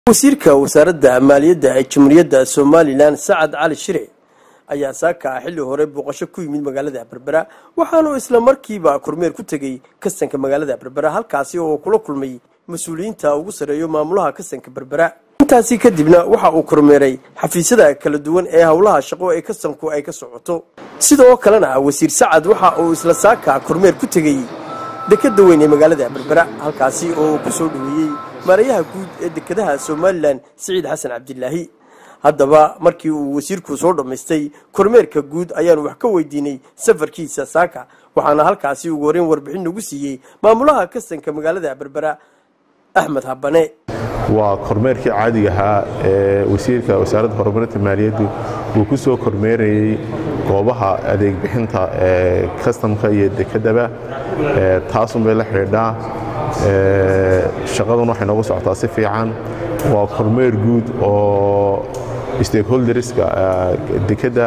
wasiirka wasaaradda maaliyadda ee jamhuuriyadda somalilan sacad cali shire ayaa saaka ah xilli hore booqasho ku yimid magaalada berbera waxaanu isla markiiba kormeer ku tegey kastanka magaalada berbera halkaasi oo kula kulmay mas-uuliyiinta ugu sarreeyo maamulaha kastanka berbera intaasi kadibna waxa uu kormeeray xafiisyada kala duwan ee howlaha shaqo ee kastanku ay ka socoto sidoo kalena wasiir sacad waxa uu isla saaka kormeer ku tegey dekada weyn ee magaalada berbera halkaasi oo ku soo dhaweeyey maarayaha guud ee dekedaha somalilan siciid xasan cabdilaahi haddaba markii uu wasiirku soo dhammaystay kormeerka guud ayaanu wax ka weydiinay safarkiisa saaka waxaana halkaasi ugu horeyn warbixin nagu siiyey maamulaha kastanka magaalada berbera axmed habane waa kormeerkii caadiga ahaa ee wasiirka wasaaradda horumarinta maaliyaddu uu ku soo kormeerayey goobaha adeeg bixinta ee kastamka iyo dekedaba taasunbay la xidhiidhaa shaqaduna waxay noogu socotaa si fiican waa kormeer guud oo stakeholderska dekedda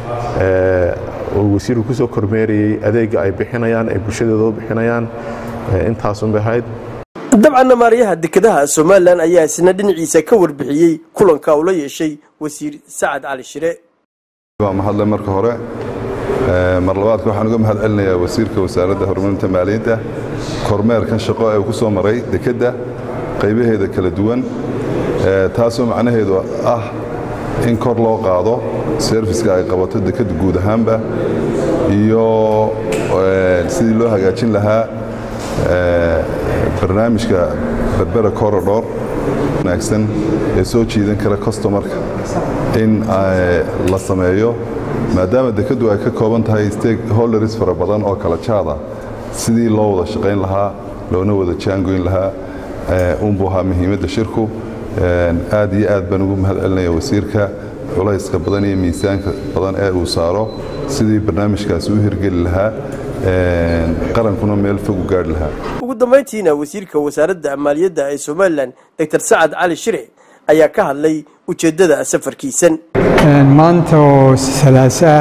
oo wasiirku ku soo kormeerayey adeegga ay bixinayaan ay bulshadooda u bixinayaan intaasunbay ahayd dabcanna maarayaha dekedaha somalilan ayaa isna dhinaciisa ka warbixiyey kulanka uu la yeeshay wasiir sacad cali shire waa mahadle marka hore mar labaadka waxaan uga mahad celinayaa wasiirka wasaaradda horumarinta maaliyadda kormeerkan shaqo ee uu ku soo maray dekedda qaybaheeda kala duwan taasoo macnaheedu ah in kor loo qaado serviska ay qabato dekedda guud ahaanba iyo sidii loo hagaajin lahaa barnaamijka berbera corridor wanaagsan ee soo jiidan kara customarka in la sameeyo maadaama dekeddu ay ka kooban tahay stakeholders fara badan oo kala jaada sidii loo wada shaqayn lahaa loona wada jaangoyn lahaa unbuu ahaa muhiimadda shirku aad iyo aad baan ugu mahad celinaya wasiirka culayska badan iyo miisaanka badan ee uu saaro sidii barnaamijkaasi u hirgeli lahaa qarankuna meel fog u gaarhi lahaa ugu dambayntiina wasiirka wasaaradda maaliyadda ee somalilan doctor sacad cali shire ayaa ka hadlay ujeeddada safarkiisan maanta oo salaasaa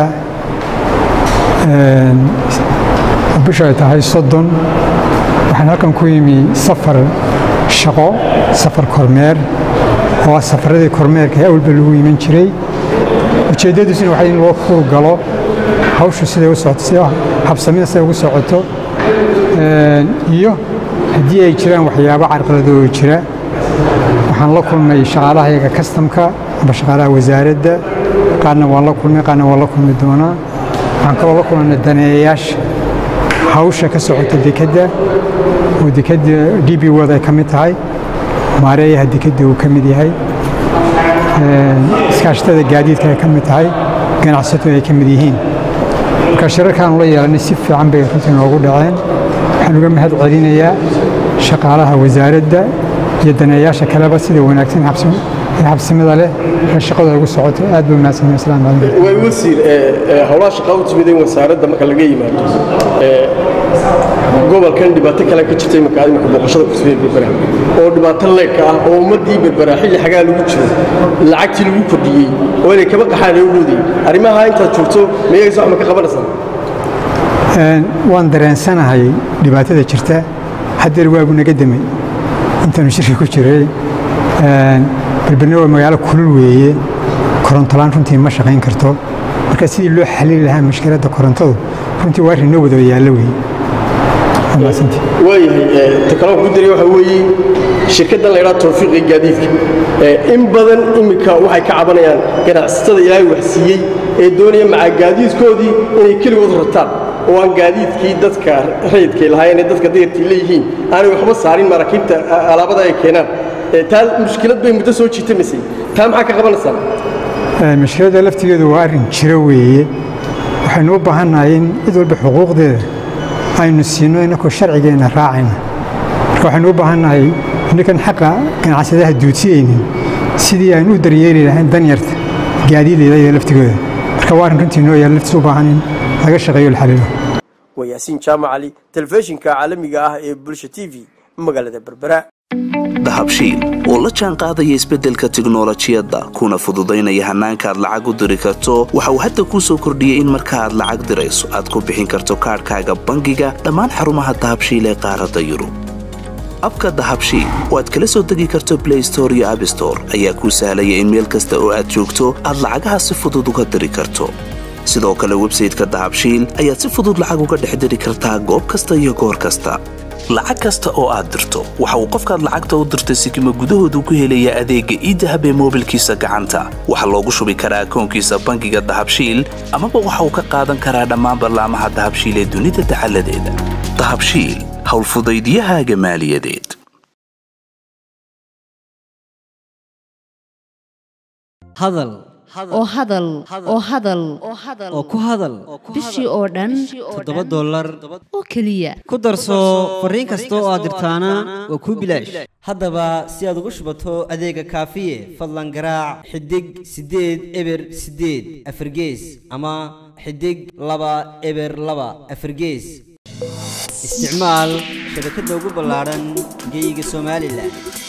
bisha ay tahay soddon waxaan halkan ku yimi safar shaqo safar kormeer oo ah safaradii kormeerka ee awalba lagu iman jiray ujeeddadiisuna waxay in loo fuul galo hawshu siday u socoto si habsamida siday ugu socoto iyo haddii ay jiraan waxyaabo carqaladoo jira waxaan la kulmay shaqaalahayaga kastamka amba shaqaalaha wasaaradda qaarna waan la kulmay qaarna waan la kulmi doonaa waxaan kaloo la kulmay daneeyayaasha hawsha ka socota dekedda oo dekedda d b wod ay ka mid tahay maareeyaha dekedda uu ka mid yahay iskaashatada gaadiidka ay ka mid tahay ganacsatadu ay ka mid yihiin marka shirarkaanu la yeelanay si fiican bay runtii noogu dhaceen waxaan uga mahad celinayaa shaqaalaha wasaaradda iyo daneeyaasha kaleba sida wanaagsan xabsimada leh ee shaqadu ay ugu socoto aad bay wanaagsan asalaam calaykum way wasiir howlaha shaqaa u timideen wasaaradda marka laga yimaado gobolkan dhibaato kale ka jirtay marka imika booqashada ku timid berbera oo dhibaato leegka ah oo ummaddii berbera xilli xagaa lagu jiro lacagtii lagu kordhiyey oo inay kaba qaxaan ay u moodayey arrimaha intaad joogto miyagaysa wax ma ka qabanaysaa waan dareensanahay dhibaatada jirta haddeer waagu naga demay intaanu shirka ku jiray berberna waa magaalo kulul weeye korontolaan runtii ma shaqayn karto marka sidii loo xalili lahaa mushkiladda korontadu runtii waa arrin noo wada yaallo weeye waayahay ta kaloo ku diray waxaa weeye shirkaddan la ydhaha tawfiiqi gaadiidka in badan iminka waxay ka cabanayaan ganacsatada ilaahay waxsiiyey ee doonaya macaa gaadiidkoodii inay keligood rataan oo aan gaadiidkii dadka rayidkay lahaayeen ee dadka dayartii leeyihiin aanay waxba saarin maraakiibta alaabada ay keenaan taa mushkilad bay muddo soo jiitamaysay taa maxaa ka qabanaysaa mushkiladda laftigeedu waa arrin jiro weeye waxaynu u baahannahay in cid walba xuquuqdeeda aynu siino inakoo sharcigeenna raacayna marka waxaynu u baahannahay innakan xaqa ganacsadaha duudsiyeynin sidii aynu u daryeeli lahayn danyarta gaadiideyda iyo laftigooda marka waa arrin runtii noo yaal laftiis u baahan in laga shaqeeyo la xaliilo waa yaasiin jaamac cali telefishinka caalamiga ah ee bulsha t v magaalada berbera dahabshiil oo la jaan qaadaya isbeddelka tiknolojiyadda kuna fududaynaya hannaanka aad lacag u diri karto waxa uu hadda kuu soo kordhiyey in marka aad lacag dirayso aad ku bixin karto kaadhkaaga bangiga dhammaan xarumaha dahabshiil ee qaaradda yurub abka dahabshiil oo aad kala soo degi karto blay store iyo abstore ayaa kuu sahlaya in meel kasta oo aad joogto aad lacagaha si fudud uga diri karto sidoo kale websayteka dahabshiil ayaad si fudud lacag uga dhex diri kartaa goob kasta iyo goor kasta lacag kasta oo aad dirto waxa uu qofkaad lacagta u dirtay sikima gudahoodu ku helayaa adeegga iidahab ee moobilkiisa gacanta waxaa loogu shubi karaa akoonkiisa bangiga dahabshiil amaba waxa uu ka qaadan karaa dhammaan ballaamaha dahabshiil ee dunida dacaladeeda dahabshiil howlfudaydiyahaaga maaliyadeed hadal oo hadal oo hadal oo ku hadal bishii oo dhan toddoba dollar oo keliya ku darso fariin kasta oo aad dirtaana waa kuu bilaash haddaba si aad ugu shubato adeega kaafiye fadlan garaac xidig siddeed eber siddeed afargees ama xidig laba eber laba afargees isticmaal shabakadda ugu ballaadhan geeyiga somalilan